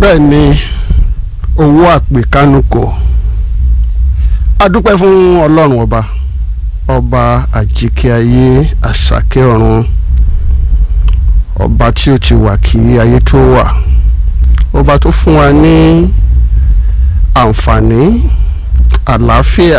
bẹ́ẹ̀ ni owó àpèkánukò adúpẹ́ fún ọlọ́run ọba ọba àjíkẹ́ ayé àṣàkẹ́ ọ̀run ọba tí ó ti wà kí ayé tó wà ọba tó fún wa ní àǹfààní àlàáfíà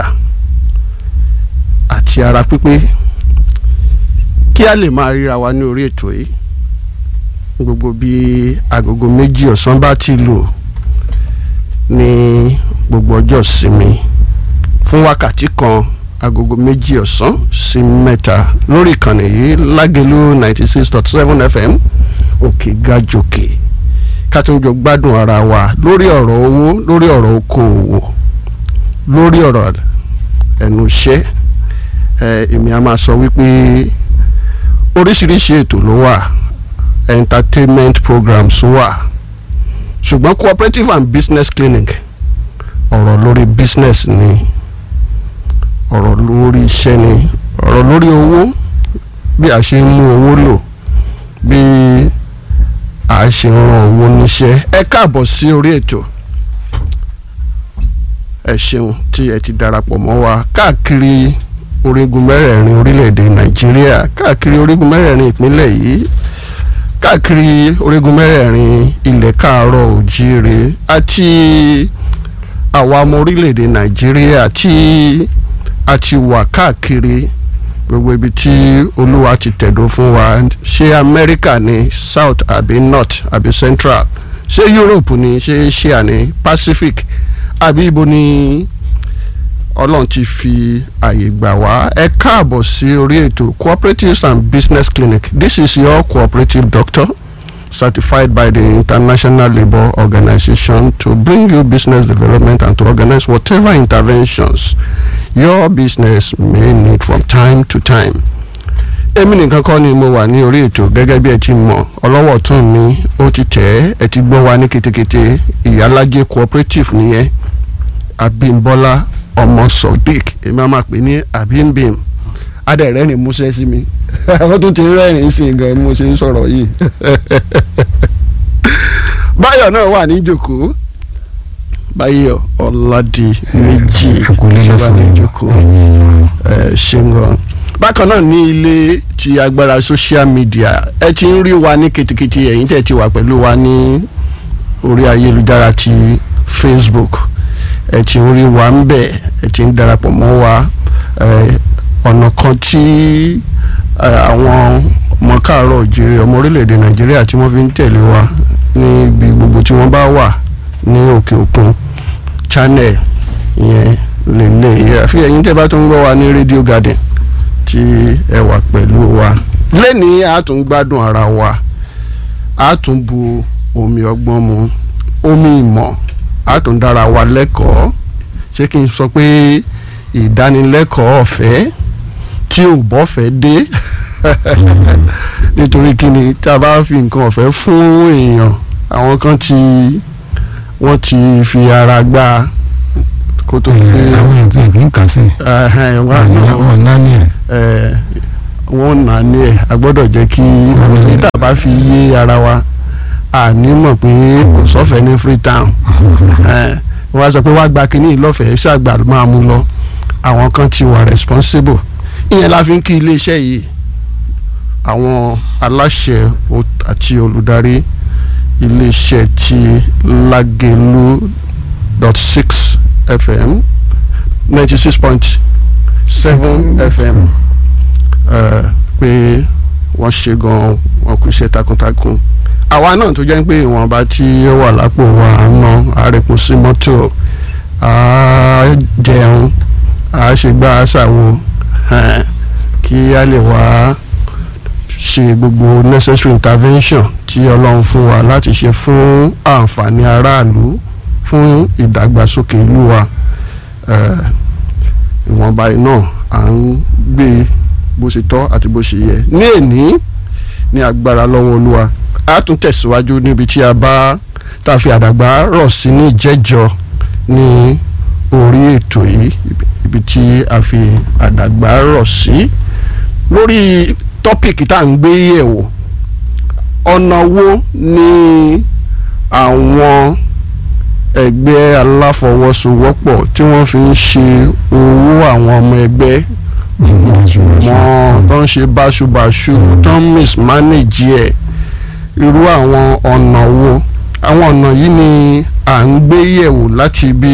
àti ara pípé kí a lè máa ríra wa ní orí ètò yìí gbogbo bí agogo méjì ọ̀sán bá ti lò ní gbogbo ọjọ́ ìsinmi fún wákàtí kan agogo méjì ọ̀sán sí mẹ́ta lórí ìkànnì yìí lágẹ̀lú ninety six dot seven fm òkè gàjòkè ká tún jọ gbádùn ara wa lórí ọ̀rọ̀ owó lórí ọ̀rọ̀ okòòwò lórí ọ̀rọ̀ ẹnu iṣẹ́ èmi a máa sọ wípé oríṣiríṣi ètò ló wà entertainment programs wà ṣùgbọ́n cooperative and business clinic ọ̀rọ̀ lórí business ni ọ̀rọ̀ lórí iṣẹ́ ni ọ̀rọ̀ lórí owó bí a ṣe ń mú owó lò bí a ṣe ń ran owó níṣẹ́ ẹ káàbọ̀ sí orí ètò ẹ ṣeun tí ẹ ti darapọ̀ mọ́ wa káàkiri orígun mẹ́rẹ̀ẹ̀rin orílẹ̀-èdè nàìjíríà káàkiri orígun mẹ́rẹ̀ẹ̀rin ìpínlẹ̀ yìí káàkiri orígun mẹ́rẹ̀ẹ̀rin ilẹ̀ káàárọ̀ òjíire àti àwa ọmọ orílẹ̀-èdè nàìjíríà tí a ti wà káàkiri gbogbo ibi tí olúwa ti tẹ̀dó fún wa ṣé amẹ́ríkà ní south àbí north àbí central ṣé europe ní ṣé asia ní pacific àbí ibo ní ọlọ́run ti fi àyè gbà wá ẹ káàbọ̀ sí orí ètò cooperatives and business clinic this is your cooperative doctor certified by the international labour organization to bring you business development and to organize whatever interventions your business may need from time to time. èmi nìkan kọ́ ni mo wà ní orí ètò gẹ́gẹ́ bí ẹ ti mọ̀ ọlọ́wọ́ tún mi ó ti tẹ̀ ẹ́ ẹ ti gbọ́ wa ní ketekete ìyálájẹ cooperative nìyẹn abímbọ́lá ọmọ sodiq èmi á máa pè ní abimbim adẹ̀rẹ́rìn músẹ́ sí mi àwọn tó ti rẹ́rìn sí gan mo ṣe ń sọ̀rọ̀ yìí báyọ̀ náà wà ní ìjòkó báyọ̀ ọ̀làdì méjì ìjọba ní ìjòkó ṣeun gan bákan náà ní ilé ti agbára social media ẹ ti ń rí wa ní kitikiti ẹ̀yin tẹ̀ ti wà pẹ̀lú wa ní orí ayélujára ti facebook ẹ ti ń rí wa ń bẹ̀ ẹ ti ń darapọ̀ mọ́ wa ọ̀nà kan tí àwọn ọmọ káàárọ̀ òjìrì ọmọ orílẹ̀-èdè nàìjíríà tí wọ́n fi ń tẹ̀lé wa níbi gbogbo tí wọ́n bá wà ní òkè òkun channel yẹn lélẹ̀ àfi ẹ̀yin tẹ́ bá tún gbọ́ wa ní radio garden tí ẹ wà pẹ̀lú wa lẹ́nìí a tún gbádùn ara wa a tún bu omi ọgbọ́n mu omi ìmọ̀ a tún dára wa lẹ́kọ̀ọ́ ṣé kí n sọ pé ìdánilẹ́kọ̀ọ́ ọ̀fẹ́ tí ò bọ́fẹ́ dé nítorí kí ni tá a bá fi nǹkan ọ̀fẹ́ fún èèyàn àwọn kan tí wọ́n ti fi ara gbá kó tó fi. àwọn èèyàn tí kì í kà sí. wọn náà ní ẹ. wọ́n nà ní ẹ̀ a gbọ́dọ̀ jẹ́ kí níta bá fi yé ara wa àní mọ̀ pé kò sọ́fẹ̀ẹ́ ní Freetown wọ́n á sọ pé wàá gba kínní ìlọ́fẹ̀ẹ́ ṣàgbà máa mú lọ àwọn kan ti wà responsible ìyẹn la fi ń kí iléeṣẹ́ yìí àwọn aláṣẹ àti olùdarí iléeṣẹ́ ti Lágelú dot six fm ninety six point seven fm pé wọ́n ṣe gan wọn kò ṣe takuntakun àwa náà tó jẹ́ pé ìwọ̀nba tí ó wà lápò wa ná àrèpò sí mọ́tò á jẹun á ṣe gbá àṣàwò kí a lè wá ṣe gbogbo necessary intervention tí ọlọ́run fún wa láti ṣe fún àǹfààní aráàlú fún ìdàgbàsókè ìlú wa ìwọ̀nba iná à ń gbé bó ṣe tọ́ àti bó ṣe yẹ ní èní ní agbára lọ́wọ́ olúwa a tún tẹ̀síwájú níbi tí a bá tá a fi àdàgbà rọ̀ sí ní ìjẹ́jọ́ ní orí ètò yìí ibi tí a fi àdàgbà rọ̀ sí lórí tọ́pìkì tá à ń gbé yẹ̀wò ọ̀nà wo ni àwọn ẹgbẹ́ aláfọwọ́sowọ́pọ̀ tí wọ́n fi ń ṣe owó àwọn ọmọ ẹgbẹ́ wọn tó ń ṣe báṣubàṣu tó ń mismanage ẹ̀ irú àwọn ọ̀nà wo àwọn ọ̀nà yìí ni à ń gbé yẹ̀wò láti bí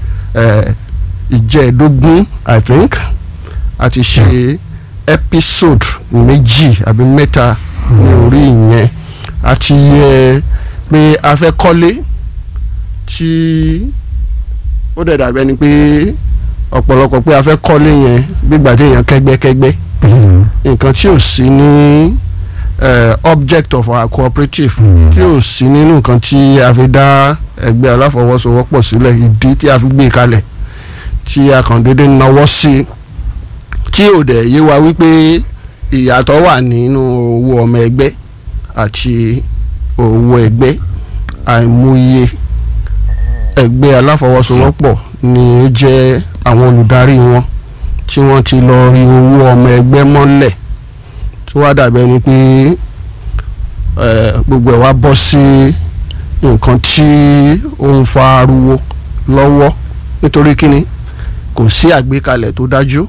ìjẹ́ẹ̀dógún i think àti ṣe episode méjì àbí mẹ́ta ní orí ìyẹn àti yẹ pé a fẹ́ kọ́lé tí ó dẹ̀ dàbí ẹni pé ọ̀pọ̀lọpọ̀ pé a fẹ́ kọ́lé yẹn gbígbà tí èèyàn kẹ́gbẹ́kẹ́gbẹ́ nǹkan tí ò sí ní object of our cooperative tí ò sí nínú nǹkan tí a fi dá ẹgbẹ́ aláfọwọ́sowọ́pọ̀ sílẹ̀ ìdí tí a fi gbé kalẹ̀ tí a kàn déédéé náwó sí tí ò dẹ̀ yé wa wípé ìyàtọ̀ wà nínú owó ọmọ ẹgbẹ́ àti owó ẹgbẹ́ àìmọye ẹgbẹ́ aláfọwọ́sowọ́pọ̀ ni ó jẹ́ àwọn olùdarí wọn tí wọ́n ti lọ rí owó ọmọ ẹgbẹ́ mọ́lẹ̀ tó wá dàbí ẹni pé gbogbo ẹ̀ wá bọ́ sí nǹkan tí ó ń fa ariwo lọ́wọ́ nítorí kíni kò sí àgbékalẹ̀ tó dájú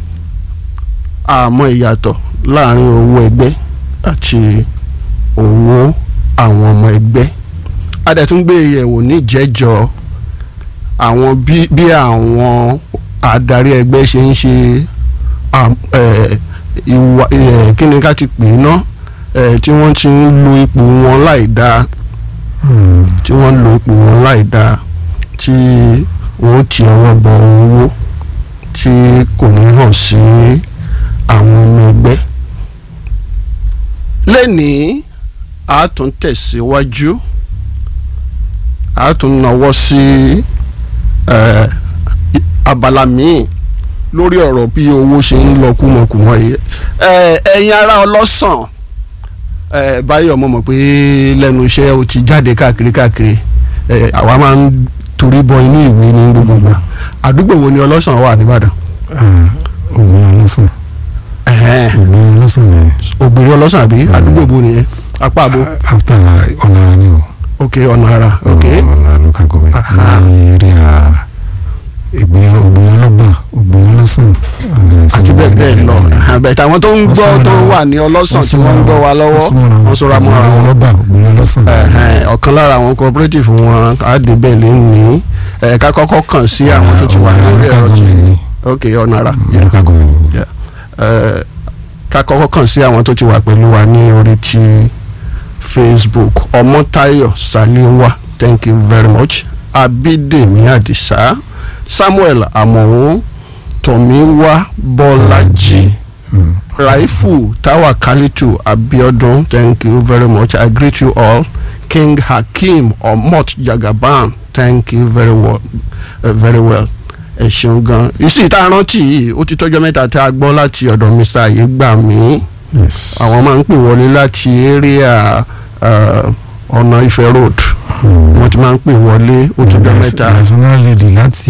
àmọ́ ìyàtọ̀ láàrin owó ẹgbẹ́ àti owó àwọn ọmọ ẹgbẹ́ adẹ̀túngbé yẹ̀wò níjẹ́jọ́ àwọn bí àwọn adarí ẹgbẹ́ ṣe ń ṣe ìwà kí ni ká ti pè é ná tí wọ́n ti ń lo ipò wọn láì dáa tí wọ́n ń lo ipò wọn láì dáa tí wọ́n ti ọwọ́ bọ owó tí kò ní hàn sí àwọn ọmọ ẹgbẹ́ lẹ́nìí a tún tẹ̀síwájú a tún nawọ́ sí abala míì lórí ọ̀rọ̀ bí owó ṣe ń lọ kúmọkùmọ yìí ẹ̀yin ará ọlọ́sàn báyọ̀ mo mọ̀ pé lẹ́nu iṣẹ́ o ti jáde káàkiri káàkiri àwa máa ń torí bọ inú ìwé ní gbogbo ìgbà àdúgbò wo ni ọlọ́sàn wà nìbàdàn. ògbìn ọlọ́sàn ògbìn ọlọ́sàn ni. ògbìn ọlọ́sàn àbí àdúgbò bo nìyẹn apá àbò. after ọ̀nà ara ni o. ok ọ̀nà ara ok. ọ̀nà ara local government ní eré a ògbìn ògbìn ọlọ́gbà ògbìn ọlọ́sàn. àti bẹ́ẹ̀ bẹ́ẹ̀ lọ àbẹ̀tẹ̀ àwọn tó ń gbọ́ tó wà ní ọlọ́sàn tí wọ́n ń gbọ́ wa lọ́wọ́ wọ́n sọra mọ́ra ògbìn wọn ọlọ́gbà ògbìn ọlọ́sàn. ọ̀kan lára àwọn cooperative wọn àdébẹ̀ lè ní ká kọ́kọ́ kàn sí àwọn tó ti wà lórí ẹ̀rọ tí ok ọ̀nà ara yeah. local government. Eh, ká kọ́kọ́ kàn sí àwọn tó ti wà pẹ̀lú wa ní orí ti Facebook ọmọtayọ saliwa thank you very much abídèmí àdìsá Samuel amọ̀wó tọ̀míwá bọ́lájì Mm. raifu tawakalitu abiodun thank you very much i greet you all king hakeem omot jagaban thank you very well uh, very well ẹ ṣeun gan ìsì ìta rántí yìí ó ti tọ́jọ́ mẹ́ta tí a gbọ́ láti ọ̀dọ̀ mr ayégbàmí yes. àwọn máa ń pè wọlé láti area uh, ọ̀nà Ifẹ̀ road Mm. wọ́n ti máa ń pè wọlé ó tọ́jọ́ mẹ́ta national lady láti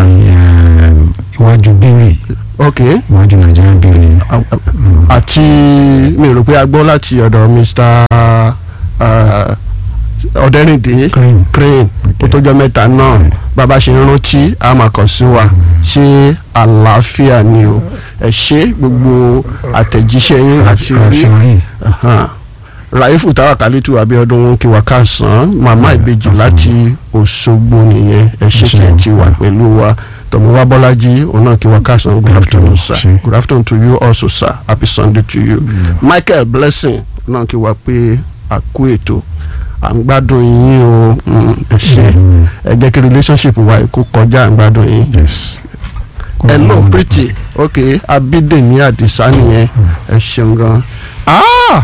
um, iwájú bèrè ok iwájú nàìjíríà bèrè. Mm. àti mi rò pé a gbọ́ láti ọ̀dọ̀ mr uh, ọ̀dẹ́rìndé Green. crane ó tọ́jọ́ mẹ́ta náà bàbá ṣe ń rántí a máa kàn sí wa ṣé àlàáfíà ni o ẹ ṣe gbogbo àtẹ̀jíṣẹ́ yín àti rí Raffiori. Ahan. ràìfù tàwákàlítù abíọ́dún wọn kí wa káàsán màmá ìbejì káàsán. láti òṣogbo nìyẹn ẹ ṣe Ṣé tí ẹ o. ti wà pẹ̀lú wa tọmọwá bọ́lájí òun náà kí wa káàsán good afternoon sir Ṣé. good afternoon to you also sir happy sunday to you michael blessing náà kí wa pé àkú ètò à ń gbádùn yín o mm, ẹ ṣe Mm. ẹ jẹ́ kí relationship wa kó kọjá à ń gbádùn yín yes. hello pretty ok abídèmí àdìsá nìyẹn ẹ ṣeun gan Ah!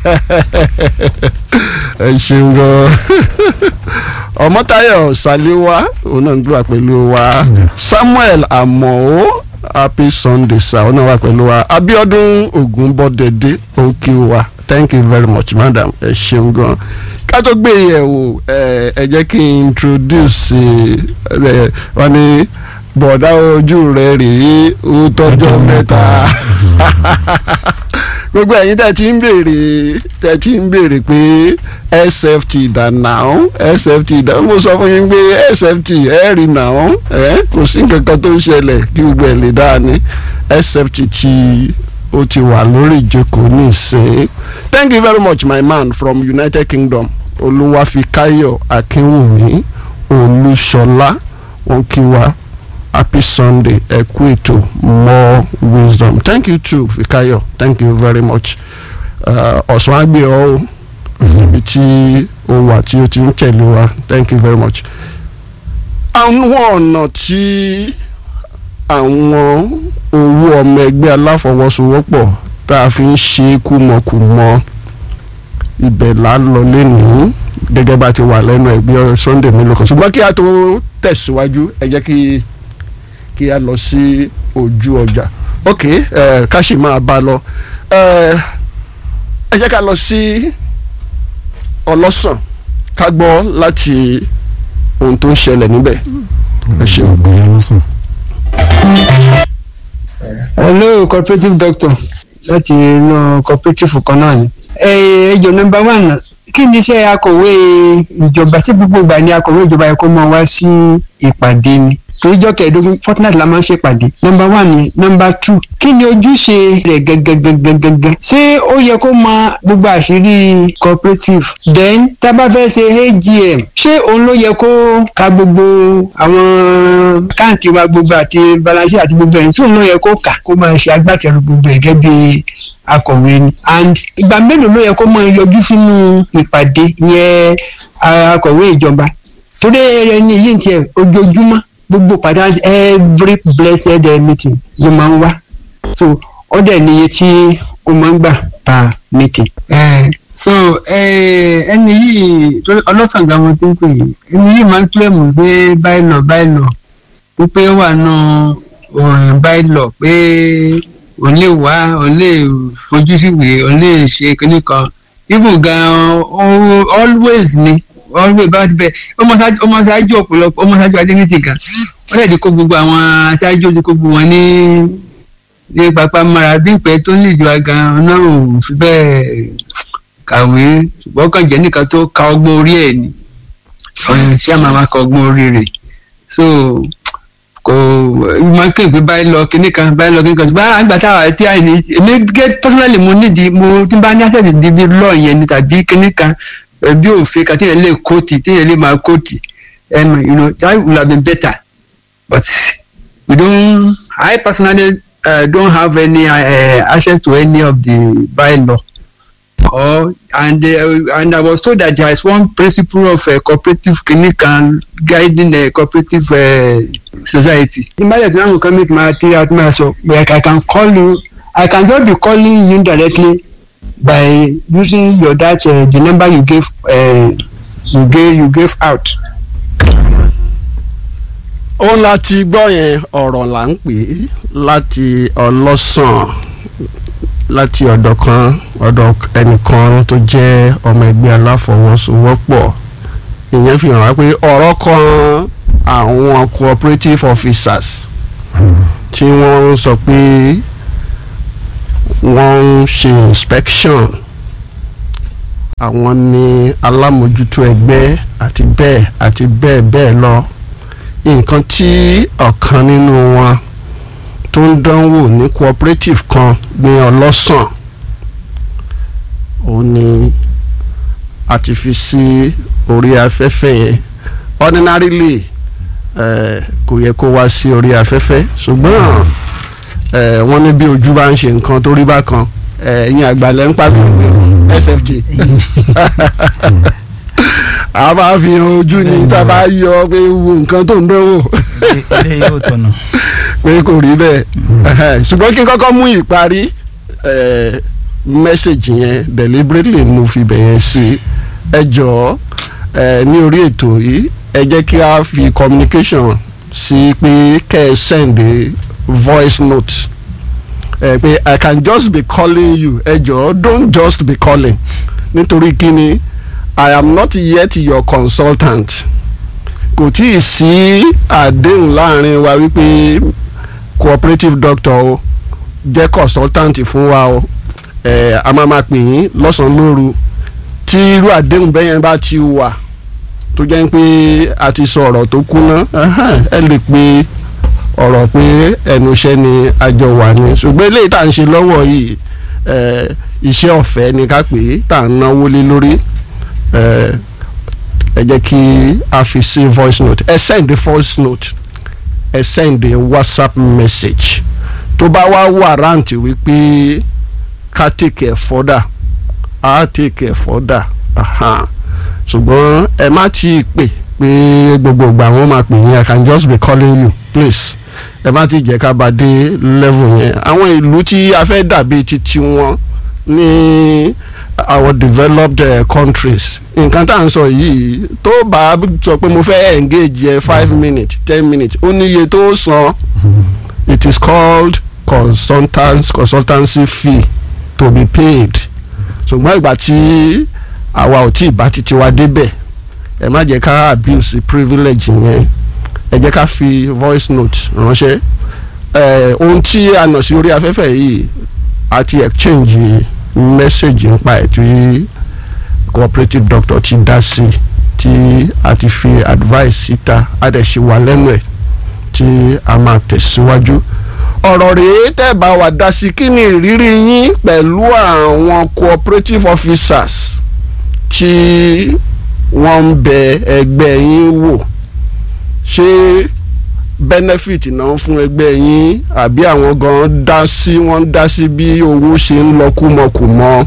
ẹ ṣeun gan ọmọtayọ saliwa òun náà ń gbà pẹ̀lú wa Yeah. samuel amọ̀ọ́ happy sunday sa òun náà wà pẹ̀lú wa abiodun ogunbọdẹdẹ òun kí wa thank you very much madam ẹ ṣeun gan ká tó gbé yẹ̀wò ẹ ẹ jẹ́ kí n introduce ẹ wọ́n ní bọ̀dá ojú rẹ̀ rèé ó tọ́jọ́ mẹ́ta gbogbo ẹ̀yin tẹ́ ti ń béèrè tẹ́ ti ń béèrè pé sft dà náà sft dà mo sọ fún yín pé sft ẹ rí náà ẹ kò sí nǹkan kan tó ń ṣẹlẹ̀ kí gbogbo ẹ̀ lè dáa ní sft tí ó ti wà lórí ìjókòó nísìnyí thank you very much my man from united kingdom olúwàfíkáyọ̀ akínwùmí olúṣọlá wọn kí wa happy sunday ẹ kú ètò more wisdom thank you too fikayo thank you very much ọ̀sán àgbẹ̀ ọ́ ibi tí o wà tí o ti ń tẹ̀lé wa thank you very much. àwọn ọ̀nà tí àwọn owó ọmọ ẹgbẹ́ aláfọwọ́sowọ́pọ̀ tá a fi ń ṣe kúmọkùmọ ibẹ̀ là ń lọ lẹ́nu gẹ́gẹ́ bá ti wà lẹ́nu ẹgbẹ́ sunday mélòó kan ṣùgbọ́n kí a tó tẹ̀síwájú ẹ jẹ́ kí kí a lọ sí ojú ọjà ok ẹ ká sì máa bá a lọ ẹ ẹ jẹ́ ká lọ sí ọlọ́sàn ká gbọ́ láti ohun tó ń ṣẹlẹ̀ níbẹ̀ ẹ ṣeun. ògbóni ọlọ́sàn. hello cooperative doctor láti inú cooperative kan náà ni. ẹjọ nọ́mbà one kí ni iṣẹ́ akọ̀wé ìjọba sí gbogbo ìgbà ni akọ̀wé ìjọba yẹ kó máa wá sí ìpàdé ni toríjọ́ kẹẹ̀ẹ́dógún fortnight la máa ń ṣèpàdé nọ́mbà one ni nọ́mbà two kí ni ojúṣe rẹ̀ gangan ṣé ó yẹ kó mọ gbogbo àṣírí cooperative then tá a bá fẹ́ ṣe agm ṣé òun ló yẹ kó ka gbogbo àwọn káàntì wa gbogbo àti balance àti gbogbo ẹ̀yìn tí òun ló yẹ kó kà kó máa ṣe agbátẹrù gbogbo ẹ̀ gẹ́gẹ́ bí akọ̀wé ni and ìgbà mélòó ló yẹ kó máa yọjú sínú ìpàdé yẹn akọ̀wé ìjọba torí ẹni yìí ń tiẹ̀ ojoojúmọ́ gbogbo pàdé every blessed meeting ló máa ń wá so ó dẹ̀ níye tí ó máa ń gbà per meeting. Uh, so ẹni yìí ọlọ́sàn gàmọ́ tó ń pè yìí ẹni yìí máa ń kílẹ̀mù pé báyìí lọ báyìí lọ wípé ó wà nù báyìí lọ pé òun lè wá òun lè fojú síwèé òun lè ṣe kinní kan even gan always ni always bá ti bẹ ọmọ ṣáájú ọ̀pọ̀lọpọ̀ ọmọ ṣáájú adéníṣì gan wọ́n lè di kó gbogbo àwọn aṣáájú di kó gbogbo wọn ní ní pápá mara bí ìpẹ́ tó ní ìjọba gan náà ò fi bẹ́ẹ̀ kàwé ṣùgbọ́n kàn jẹ́ nìkan tó ka ọgbọ́n orí ẹ̀ ni ṣé àmà máa ka ọgbọ́n orí rẹ̀ so kò máa ń kéwì pé báyìí lọ kíní kan báyìí lọ kíní kan ṣùgbọ́n àgbà táwa tí a ní èmi gẹ́ personally mo nídìí mo tí n bá ní access di bí lọ́ọ̀ yẹn ni tàbí kíní kan bí òfin kan téèyàn lè kóòtì téèyàn lè máa kóòtì um, you know that would have been better but we don't I personally uh, don't have any uh, access to any of the bylaw or and uh, and I was told that there is one principle of uh, cooperative clinic and guiding a cooperative uh, society. ìbálẹ̀ tí wọ́n kàn mí máa tí a máa sọ like I can call you I can just be calling you directly by using your that uh, the number you gave uh, you gave you gave out. òun láti gbọ́ yẹn ọ̀rọ̀ là ń pè é láti ọlọ́sàn láti ọ̀dọ̀ kan ọ̀dọ̀ ẹnìkan tó jẹ́ ọmọ ẹgbẹ́ aláfọwọ́sowọ́pọ̀ ìyẹn fi hàn wá pé ọ̀rọ̀ kan àwọn cooperative officers tí wọ́n ń sọ pé wọ́n ń ṣe inspection àwọn ni alámòjútó ẹgbẹ́ àti bẹ́ẹ̀ àti bẹ́ẹ̀ bẹ́ẹ̀ lọ nǹkan tí ọ̀kan nínú wọn tó ń dánwò ní cooperative kan ní ọlọ́sàn ó ní a ti fi sí orí afẹ́fẹ́ yẹn ordinarily eh, kò yẹ kó wá sí orí afẹ́fẹ́ ṣùgbọ́n eh, wọ́n ní bí ojú bá ń ṣe nǹkan tó rí bákan ẹ̀yin àgbàlẹ̀ ń pàgọ́ sft a máa fi hàn ojú ni tá a bá yọ pé wo nǹkan tó ń dánwò ilé yóò tọ̀nà. pé kò rí bẹ́ẹ̀ ṣùgbọ́n kí n kọ́kọ́ mú ìparí mẹ́sẹ̀gì yẹn deliberately mo fi bẹ̀yẹn sí ẹ jọ̀ọ́ ní orí ètò yìí ẹ jẹ́ kí a fi communication sí pé kẹ́ ẹ send a voice note ẹ pé I can just be calling you ẹ jọ̀ọ́ don't just be calling nítorí kí ni I am not yet your consultant kò tí ì sí àdéhùn láàrin wa wípé cooperative doctor o jẹ́ consultant fún wa o ẹ a máa máa pè yín lọ́sàn-án lóru tí irú àdéhùn bẹ́yẹn bá ti wà tó jẹ́ pé a ti sọ ọ̀rọ̀ tó kúná ẹhẹ́n, ẹ lè pe ọ̀rọ̀ pé ẹnu iṣẹ́ ni àjọ wà ní ṣùgbọ́n eléyìí tá à ń ṣe lọ́wọ́ yìí ẹ, iṣẹ́ ọ̀fẹ́ ni ká pè é tá à ń náwó lé lórí ẹ, ẹ jẹ́ kí a fi sí voice note ẹ send the voice note ẹ send the whatsapp message tó bá wá warrant wípé ká take it further á take it further aha ṣùgbọ́n ẹ má tí ì pè pé gbogbo ìgbà wọn máa pè yín i can just be calling you please ẹ má tí ì jẹ́ ká bá dé level yẹn àwọn ìlú tí a fẹ́ dàbí titi wọn ní our developed uh, countries nǹkan tá à ń sọ yìí tó bá sọ pé mo fẹ́ engage ẹ five minutes ten minutes ó níye tó san it is called consultants consultancy fee to be paid ṣùgbọ́n ìgbà tí àwa ò tí ì bá titi wa débẹ̀ ẹ má jẹ́ ká abuse privilege yẹn ẹ jẹ́ ká fi voice note ránṣẹ́ ẹ ohun tí a nà sí orí afẹ́fẹ́ yìí a ti exchange message nípa ẹ̀ tí cooperative doctor ti dá sí tí a ti fi advice síta a dẹ̀ ṣe wà lẹ́nu ẹ̀ tí a máa tẹ̀síwájú ọ̀rọ̀ rèé tẹ́ bá wa dá sí kí ni ìrírí yín pẹ̀lú àwọn cooperative officers tí wọ́n ń bẹ ẹgbẹ́ yín wò ṣé benefit náà fún ẹgbẹ́ yín àbí àwọn gan dá sí wọ́n dá sí bí owó ṣe ń lọ kúmọkùmọ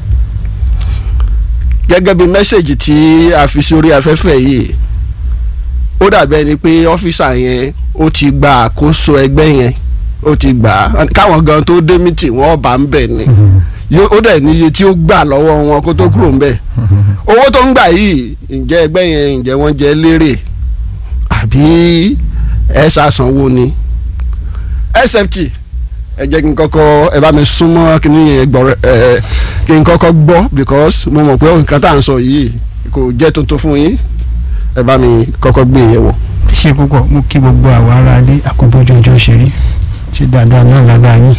gẹ́gẹ́ bí mẹ́sẹ̀gì tí a fi sórí afẹ́fẹ́ yìí ó dàbí ẹni pé ọ́fíìsà yẹn ó ti gba àkóso ẹgbẹ́ yẹn ó ti gbà á káwọn gan tó dé mítì wọ́n bá ń bẹ̀ ni Yó- ó dẹ̀ níye tí ó gbà lọ́wọ́ wọn kó tó kúrò ń bẹ̀ owó tó ń gbà yìí ǹjẹ́ ẹgbẹ́ yẹn ǹjẹ́ wọ́n jẹ́ lérè àbí ẹ ṣàṣanwó ni sft ẹ jẹ́ kí n kọ́kọ́ ẹ bá mi súnmọ́ kí ni yẹn gbọ́ ẹ kí n kọ́kọ́ gbọ́ because mo mọ̀ pé nǹkan tá à ń sọ yìí kò jẹ́ tuntun fún yín ẹ bá mi kọ́kọ́ gbé yẹ̀ wò. ṣe púpọ̀ mo kí gbogbo àwọn ará ilé àkóbójú ọjọ́ ṣeré ṣe dáadáa náà lábẹ́ yín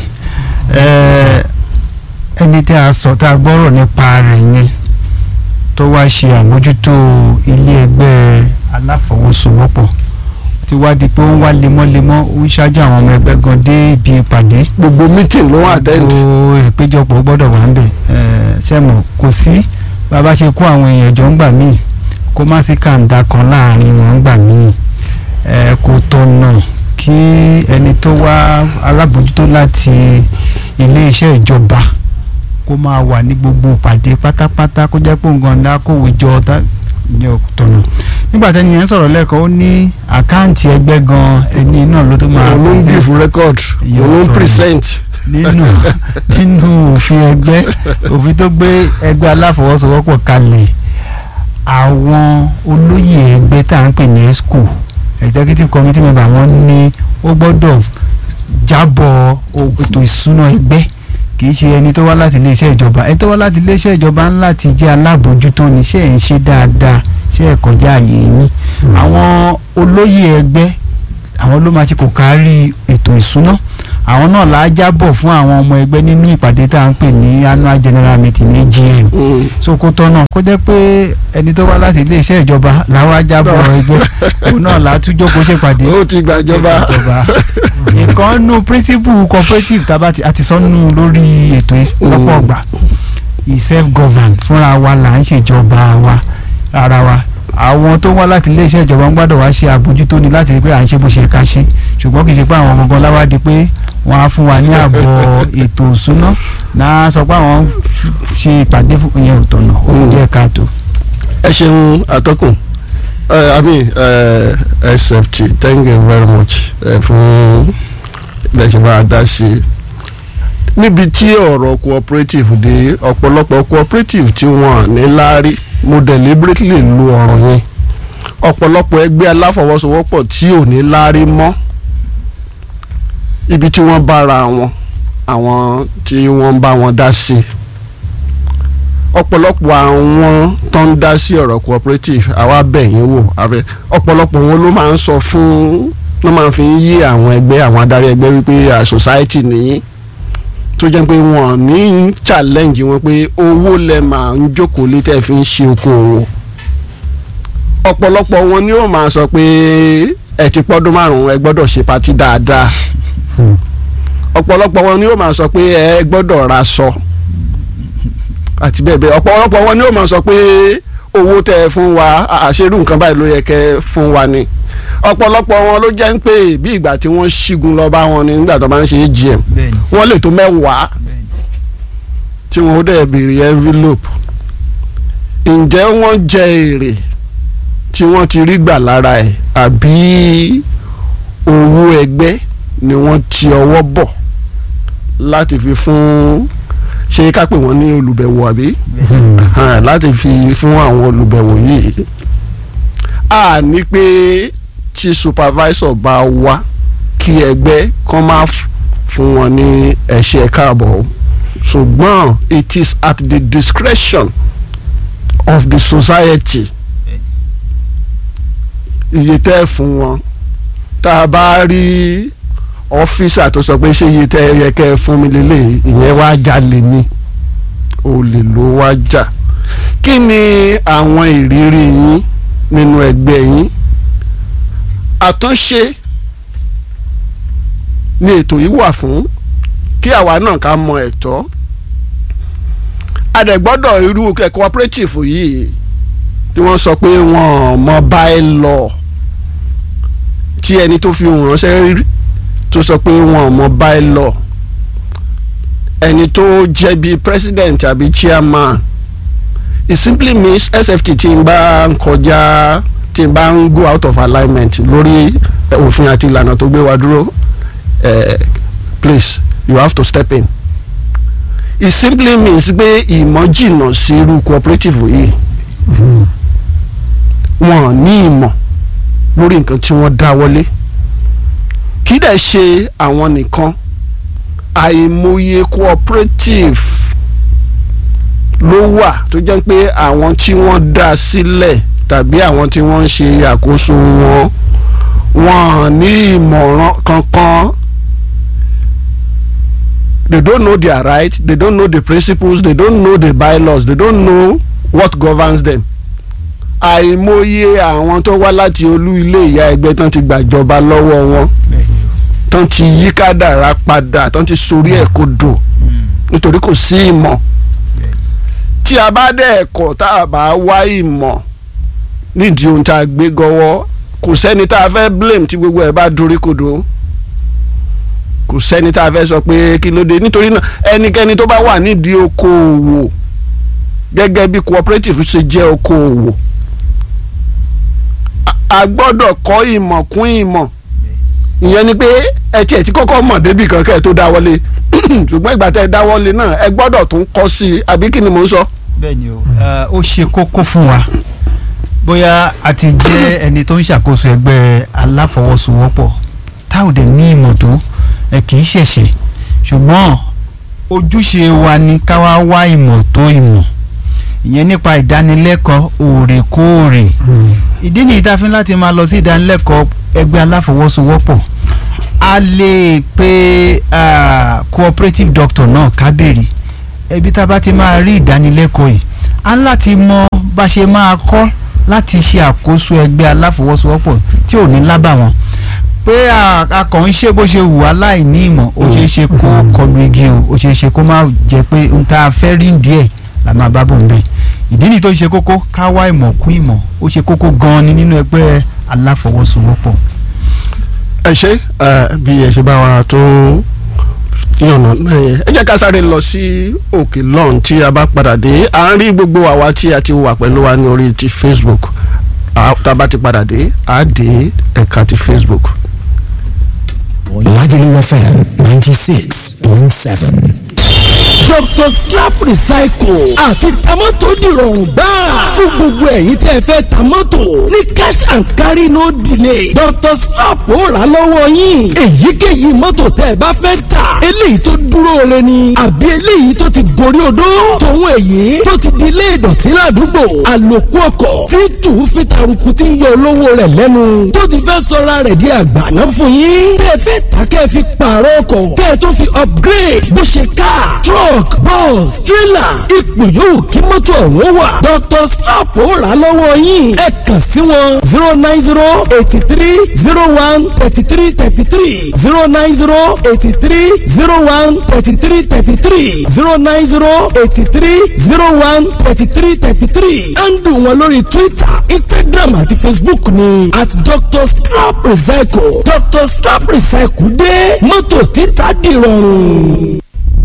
Ẹ, ẹni tí a sọ tá a gbọ́rọ̀ nípa rẹ̀ yẹn tó wá ṣe àmójútó ilé ẹgbẹ́ aláfọwọ́sowọ́pọ̀ ti wá di pé ó ń wá lemọ́lemọ́ ó ń ṣáájú àwọn ọmọ ẹgbẹ́ gan dé ibi ìpàdé gbogbo meeting ló wà attend. gbogbo ìpéjọpọ̀ gbọ́dọ̀ wà ń bẹ̀ sẹ́mọ̀ kò sí bàbá ṣe kó àwọn èèyàn jọ ń gbà míì kó má sí kàńdà kan láàrin wọn ń gbà míì Eh, kò tọ̀nà kí ẹni tó wá alábòójútó láti iléeṣẹ́ ìjọba kó máa wà ní gbogbo ìpàdé pátápátá kó jẹ́ pé nǹkan ńlá kówé jọ tá ní ọ̀tọ̀nà nígbà tẹ́ni yẹn sọ̀rọ̀ lẹ́ẹ̀kan ó ní àkáǹtì ẹgbẹ́ gan ẹni náà ló tó máa òun ló ń present give record Iye òun ló ń ọ̀tọ̀ ni. present. nínú nínú òfin ẹgbẹ́ òfin tó gbé ẹgbẹ́ aláfọwọ́sowọ́pọ̀ kalẹ̀ àwọn olóyè ẹgbẹ́ tá à ń pè ní esco executive committee member wọn ní ó gbọ́dọ̀ jábọ̀ o- ètò ìsúná ẹgbẹ́ kì í ṣe ẹni tó wá láti iléeṣẹ́ ìjọba ẹni tó wá láti iléeṣẹ́ ìjọba ń láti jẹ́ alábòójútó ní ṣe ń ṣe dáadáa ṣe é kọjá àyè yín àwọn olóyè ẹgbẹ́ àwọn ló máa ṣe kò kárí ètò ìsúná àwọn náà là á jábọ̀ fún àwọn ọmọ ẹgbẹ́ nínú ìpàdé tá à ń pè ní annual general meeting ní AGM Mm. so kó tọ́nà kó jẹ́ pé ẹni tó wá láti iléeṣẹ́ ìjọba làwọn ajábọ̀ ẹgbẹ́ òun náà là á tún jókòó ṣèpàdé ó ti gbàjọba. nǹkan nu principle cooperative tá a bá ti àti sọnù lórí ètò yìí lọ́pọ̀ ọgbà self govern fúnra wa là ń ṣèjọba wa ara wa àwọn tó wá láti iléeṣẹ́ ìjọba ń gbọ́dọ̀ wá ṣe àbójútó ni láti rí pé à ń ṣe bó ṣe ká ṣe ṣùgbọ́n kì í ṣe pé àwọn gangan láwá di pé wọ́n á fún wa ní àbọ̀ ètò ìṣúná náà sọ pé àwọn ṣe ìpàdé fún ìyẹn ò tọ̀nà ó kù díẹ̀ káàtó. ẹ ṣeun atọ́kùn ẹ i mean ẹ sft thank you very much ẹ fún ilé ṣe máa dá sí i níbi tí ọ̀rọ̀ cooperative dé ọ̀pọ̀lọpọ̀ cooperative tí wọ́n ní láárí mo deliberately lo ọ̀rọ̀ yẹn ọ̀pọ̀lọpọ̀ ẹgbẹ́ aláfọwọ́sowọ́pọ̀ tí ò ní láárí mọ́ ibi tí wọ́n bára wọn àwọn tí wọ́n bá wọn dá sí i ọ̀pọ̀lọpọ̀ àwọn tó ń dá sí ọ̀rọ̀ cooperative àwa bẹ̀yìn wò àbẹ ọ̀pọ̀lọpọ̀ wọn ló máa ń sọ fún ló máa fi ń yí àwọn ẹgbẹ́ àwọn adarí ẹgbẹ́ wípé à society nìyí tó jẹ́ pé wọ́n ní challenge wọn pé owó lẹ máa ń jókòó lé tẹ́ fi ń ṣe okòwò ọ̀pọ̀lọpọ̀ wọn ni ó máa sọ pé ẹ ti pọ́dún márùn-ún ẹ gbọ́dọ̀ ṣe patí dáadáa ọ̀pọ̀lọpọ̀ wọn ni ó máa sọ pé ẹ gbọ́dọ̀ ra sọ àti bẹ́ẹ̀ bẹ́ẹ̀ ọ̀pọ̀lọpọ̀ wọn ni ó máa sọ pé owó tẹ́ ẹ fún wa àṣerú nǹkan báyìí ló yẹ kẹ́ fún wa ni ọ̀pọ̀lọpọ̀ wọn ló jẹ́ ń pè bí ìgbà tí wọ́n ṣígun lọ bá wọn ni nígbà tó bá ń ṣe AGM bẹ́ẹ̀ni wọ́n lè tó mẹ́wàá bẹ́ẹ̀ni tí wọ́n ó dẹ̀ béèrè envelope ǹjẹ́ wọ́n jẹ èrè tí wọ́n ti rí gbà lára ẹ̀ àbí owó ẹgbẹ́ ni wọ́n ti ọwọ́ bọ̀ láti fi fún ṣé ká pè wọ́n ní olùbẹ̀wò àbí bẹ́ẹ̀ni hàn láti fi fún àwọn olùbẹ̀wò yìí a ní pé tí supervisor bá wá kí ẹgbẹ́ kan máa f- fún wọn ní ẹ̀ṣẹ̀ káàbọ̀ o. ṣùgbọ́n it is at the discretion of the society iye tẹ́ ẹ fún wọn tá a bá rí ọ́fíìsà tó sọ pé ṣé iye tẹ́ ẹ yẹ kẹ́ ẹ fún mi lélẹ̀ ìyẹn wá jalè ni olè ló wá jà kí ni àwọn ìrírí yín nínú ẹgbẹ́ yín àtúnṣe ni ètò yìí wà fún kí àwa náà ká mọ ẹ̀tọ́ adẹ̀gbọ́dọ̀ irú cooperative yìí tí wọ́n sọ pé wọ́n mọ báyìí lọ tí ẹni tó fi hàn ránṣẹ́ rí tó sọ pé wọ́n mọ báyìí lọ ẹni tó jẹ́ bíi president àbí chairman it simply means sft tí n bá ń kọjá tí n bá ń go out of alignment lórí eh, òfin àti ìlànà tó gbé wa dúró eh, please you have to step in it simply means pé ìmọ̀ jìnnà sí irú cooperative yìí wọn ní ìmọ̀ lórí nǹkan tí wọ́n dá wọlé kí dẹ̀ ṣe àwọn nìkan àìmọye cooperative ló wà tó jẹ́ pé àwọn tí wọ́n dá sílẹ̀ tàbí àwọn tí wọ́n ń ṣe àkóso wọn wọn ní ìmọ̀ràn kankan they don't know their rights they don't know the principles they don't know the bylaws they don't know what governs them àìmọye àwọn tó wá láti olú ilé ìyá ẹgbẹ́ tán ti gbàjọba lọ́wọ́ wọn bẹ́ẹ̀ni tán ti yí kádàrá padà tán ti sorí ẹ̀ kodò nítorí kò sí ìmọ̀ tí a bá dẹ̀ ẹ̀kọ́ tá a bá wá ìmọ̀ nídìí ohun tá a gbé gọ́wọ́ kò sẹ́ni tá a fẹ́ blame tí gbogbo ẹ̀ bá dorí kodò kò sẹ́ni tá a fẹ́ sọ pé kí ló dé nítorí náà ẹnikẹ́ni tó bá wà nídìí okòòwò gẹ́gẹ́ bí cooperative ṣe jẹ́ okòòwò a- a gbọ́dọ̀ kọ́ ìmọ̀ kún ìmọ̀ ìyẹn ni pé ẹ tiẹ̀ ti kọ́kọ́ mọ̀ débi kan kẹ́ ẹ tó dáwọ́lé ṣùgbọ́n ìgbà tẹ́ ẹ dáwọ́lé náà ẹ gbọ́dọ̀ tún kọ́ sí i àbí kí ni mò ń sọ. bẹ́ẹ̀ni o eh, ó ṣe kókó fún wa bóyá a ti jẹ́ ẹni tó ń ṣàkóso ẹgbẹ́ aláfọwọ́sowọ́pọ̀ tá ò dẹ̀ ní ìmọ̀ tó ẹ kì í ṣẹ̀ṣẹ̀ ṣùgbọ́n ojúṣe wa ni ká wá wá ìmọ̀ tó ìmọ̀ ìyẹn nípa ìdánilẹ́kọ̀ọ́ òrèkóòrè ìdí nìyí tá a fi ń láti máa lọ sí ìdánilẹ́kọ̀ọ́ ẹgbẹ́ aláfọwọ́sowọ́pọ̀ a lè pe ah, cooperative doctor náà kábèrè ẹbí tá a bá ti máa rí ìdánilẹ́kọ̀ọ́ yìí a ń láti mọ bá ṣe máa kọ́ láti ṣe àkóso ẹgbẹ́ aláfọwọ́sowọ́pọ̀ tí ò ní lábàwọ́n pé a- a kàn ń ṣe bó ṣe wù wá láì ní ìmọ̀ ó ṣeé ṣe kó kọlu igi o ó ṣeé ṣe kó má jẹ́ pé n ta fẹ́ rí díẹ̀ la máa bá bò ń bẹ̀ ìdí nìyí tó ṣe kókó ká wá ìmọ̀ kún ìmọ̀ ó ṣe kókó gan-an ni nínú ẹgbẹ́ aláfọwọ́sowọ́pọ̀. ẹ ṣe ẹ, bí ẹ ṣe bá wa tó yànnà náà yẹn ẹ jẹ́ ká sáré lọ sí òkè lọ́n tí a bá padà dé à ń rí gbogbo àwa tí a ti wà pẹ̀lú wa ní orí ti Facebook À- tá a bá ti padà dé à á dé ẹ̀ka ti Facebook. Lagelu FM 96.7. Dr. Strap Recycle àti tamọ́tò dìrọ̀rùn gbáà fún gbogbo ẹ̀yin tẹ́ ẹ fẹ́ tamọ́tò ní cash and carry no delay Dr. Strap ó rà lọ́wọ́ yín èyíkéyìí mọ́tò tẹ́ ẹ bá fẹ́ tà eléyìí tó dúró re ni àbí eléyìí tó ti gorí odó tòun èyí tó ti di ilé ìdọ̀tí ládùúgbò àlòkù ọkọ̀ tí tù fi taruku tí ń yọ olówó rẹ̀ lẹ́nu tó ti fẹ́ sọra rẹ̀ di àgbàná fún yín tẹ́ ẹ fẹ́ tà kẹ́ ẹ fi pààrọ̀ ọkọ̀ kẹ́ ẹ tó fi upgrade bó ṣe car truck bus trailer ipò yòówù kí mọ́tò ọ̀hún wà Dr. Strap ó rà á lọ́wọ́ yín ẹ kàn sí wọn zero nine zero eighty three zero one thirty three thirty three zero nine zero eighty three zero one thirty three thirty three zero nine zero eighty three zero one thirty three thirty three handle wọn lórí Twitter Instagram àti Facebook ni at Dr. Strap Recycle Dr. Strap Recycle dé mọ́tò títà dìrọ̀rùn.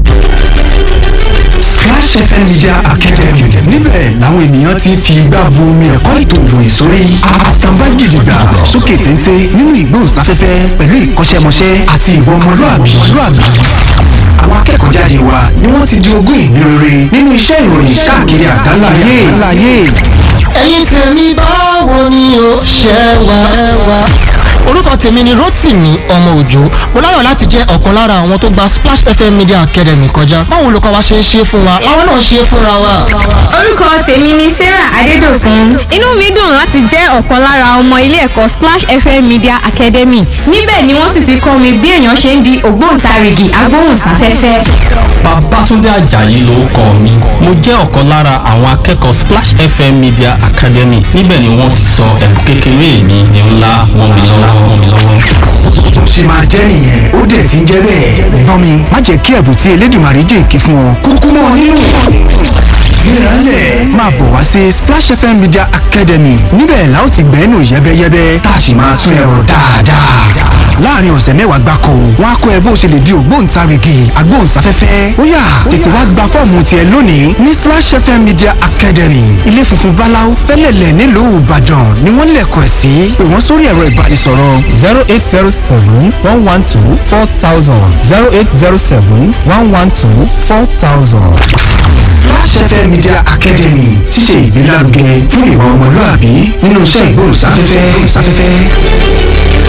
Splash FM Media Academy níbẹ̀ làwọn ènìyàn ti ń fi igbá bu omi ẹ̀kọ́ ètò ìròyìn sórí àtàǹbá gidigba sókè téńté nínú ìgbóhùnsáfẹ́fẹ́ pẹ̀lú ìkọ́ṣẹ́mọṣẹ́ àti ìwà ọmọlúàbí àwọn akẹ́kọ̀ọ́ jáde wa ni wọ́n ti di ogún ìní rere nínú iṣẹ́ ìròyìn káàkiri àgbáláyé. ẹ̀yin tèmi báwo ni o ṣe wà. orúkọ tèmi ni Rótìmí ọmọ òjò mo láyọ̀ láti jẹ́ ọ̀kan lára àwọn tó gba Splash FM Media Academy kọjá báwo olùkọ́ wa ṣe ń ṣe fún wa làwọn náà ṣe fúnra wa. orúkọ tèmi ni sarah adédọ̀kun inú mi dùn láti jẹ́ ọ̀kan lára ọmọ ilé ẹ̀kọ́ splash fm media academy níbẹ̀ ni wọ́n sì ti kọ́ mi bí èèyàn ṣe ń di ògbóǹtarìgì agbóhùnsáfẹ́fẹ́. Babátúndé Àjàyí lórúkọ mi mo jẹ́ ọ̀kan lára àwọn akẹ́kọ̀ọ́ Splash FM Media Academy níbẹ̀ ni wọ́n ti sọ ẹ̀bùn kékeré mi ní ńlá wọn mi lọ́wọ́ wọn mi lọ́wọ́. tó ṣe máa jẹ́ nìyẹn ó dẹ̀ ti ń jẹ́ bẹ́ẹ̀. gbọ́n mi má jẹ́ kí ẹ̀bùn tí Elédùmarè jèǹkì fún ọ kúkú mọ́ nínú. Mírànlẹ̀ máa bọ̀ wá sí Splash FM Media Academy níbẹ̀ la ó ti gbẹ́nu yẹ́bẹ́yẹ́bẹ́ tá a sì máa tún ẹ̀rọ dáadáa. láàrin ọ̀sẹ̀ mẹ́wàá gbáko wọn á kọ́ ẹ bó ṣe lè di ògbóǹtarìgì agbóhùnsáfẹ́fẹ́ ó yá tètè wá gba fọ́ọ̀mù tiẹ̀ lónìí ní Splash FM Media Academy ilé funfun báláú fẹ́lẹ̀lẹ̀ nílùú Ìbàdàn ni wọ́n lẹ̀kọ̀ ẹ̀ sí pé wọ́n sórí ẹ̀rọ ìbánisọ̀rọ̀ zero eight zero seven one one two four thousand zero eight zero seven one one two four thousand. Splash FM Media Academy ti ṣe ìgbélárugẹ fún ìwà ọmọlúàbí nínú iṣẹ́ ìgbóhùnsáfẹ́fẹ́.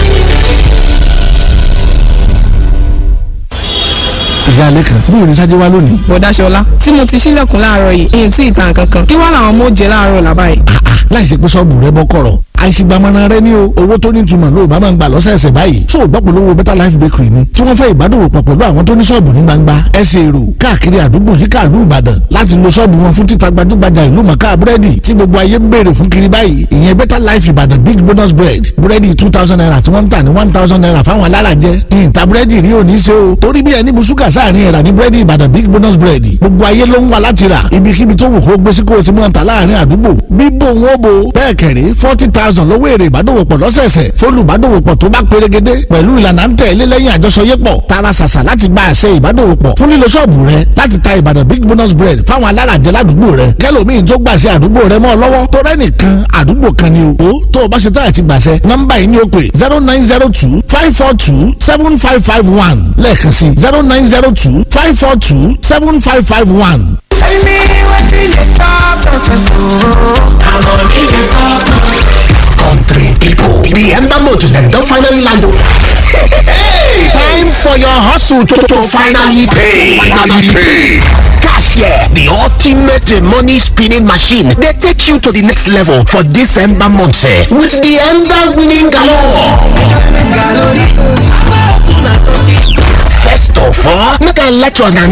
ìyá alẹ́ kan bóyá ní sájẹ́ wá lónìí. bọ̀dá ṣọlá tí mo ti ṣílẹ̀kùn láàárọ̀ yìí èyí tí ìtàn kankan kí wọ́n làwọn mọ̀ jẹ́ láàárọ̀ làbá yìí. láì ṣe pé sọ́ọ̀bù rẹ bọ́ kọ̀rọ̀ àìsígbàmọ́ra rẹ ní o owó tó ní ìtumọ̀ ló bá máa ń gbà lọ́sẹ̀ẹsẹ̀ báyìí tó o gbọ́ polówó better life bakery ni tí wọ́n fẹ́ ìbádòwòpọ̀ pẹ̀lú àwọn tó ní sọ́ọ̀bù ní gbangba ẹsẹ̀ èrò káàkiri àdúgbò yíká ìlú ìbàdàn láti lo sọ́ọ̀bù wọn fún títa gbajúgbajà ìlú mọ̀ká búrẹ́dì tí gbogbo ayé ń béèrè fún kiri báyìí ìyẹn better life ìbàdàn big bonus bread búrẹ́dì two thousand naira tí wọ́n ń tà ní one thousand naira fáwọn alárajẹ ìyìntà búrẹ́dì rí òní ṣe o torí bí ẹni bu ṣúgà sáàrin ẹ̀rà ní búrẹ́dì ìbàdàn big bonus bread gbogbo ayé ló ń wá láti rà ibikíbi tó wù kó gbé sí kó o ti mọ̀ ta láàrin àdúgbò bíbò wọn bo bẹ́ẹ̀ kẹ̀rí forty thousand lówó èrè ìbádòwòpọ̀ lọ́sẹ̀ẹsẹ̀ fólùbádòwòpọ̀ tó bá pérégedé pẹ̀lú ìlànà ń tẹ̀lé lẹ́yìn àjọṣọyépọ̀ tara ṣàṣà láti gba àṣẹ ìbádòwòpọ̀ fún lílo ṣọ́ọ̀bù rẹ láti ta ìbàdàn big bonus bread fáwọn alárajẹ ládùúgbò rẹ kẹlòmíín tó gbàṣẹ àdúgbò rẹ mọ́ ọ lọ́wọ́ tó rẹ́nìkan àdúgbò kan ni o tó o bá ṣe táyà ti gbàṣẹ nọ́mbà yìí ni ó pè zero nine zero two five four two seven five five one lẹ́ẹ̀kan sí zero nine zero two five four two seven five five one. Tell me wetin dey stop us I money dey stop us. Country people, the ember motor dem don finally land o. Hey, time for your hustle to, to finally pay. Finally pay. Cashier, the ultimate money spinning machine, dey take you to the next level for this ember month eh, with the ember winning galore. First of all, make I let you